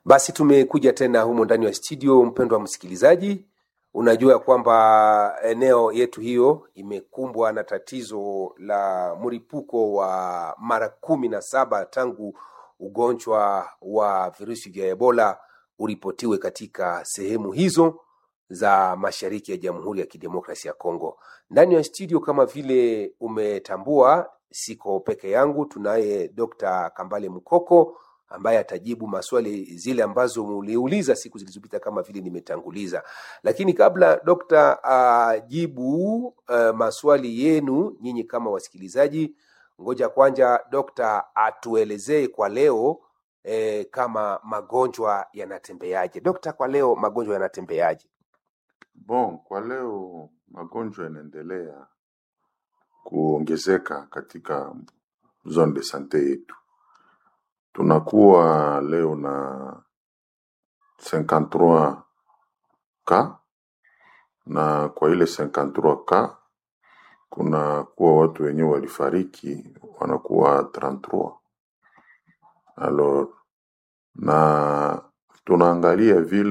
Basi tumekuja tena humo ndani ya studio, mpendwa msikilizaji, unajua ya kwamba eneo yetu hiyo imekumbwa na tatizo la mlipuko wa mara kumi na saba tangu ugonjwa wa virusi vya Ebola uripotiwe katika sehemu hizo za mashariki ya Jamhuri ya Kidemokrasia ya Kongo. Ndani ya studio, kama vile umetambua, siko peke yangu, tunaye Dr. Kambale Mkoko ambaye atajibu maswali zile ambazo muliuliza siku zilizopita kama vile nimetanguliza. Lakini kabla dokta ajibu uh, maswali yenu nyinyi kama wasikilizaji, ngoja kwanza dokta atuelezee kwa leo eh, kama magonjwa yanatembeaje. Dokta, kwa leo magonjwa yanatembeaje? Bon, kwa leo magonjwa yanaendelea kuongezeka katika zone de sante yetu. Tunakuwa leo na 53 ka na kwa ile 53 ka kuna kuwa watu wenyewe walifariki wanakuwa 33 alors, na tunaangalia vile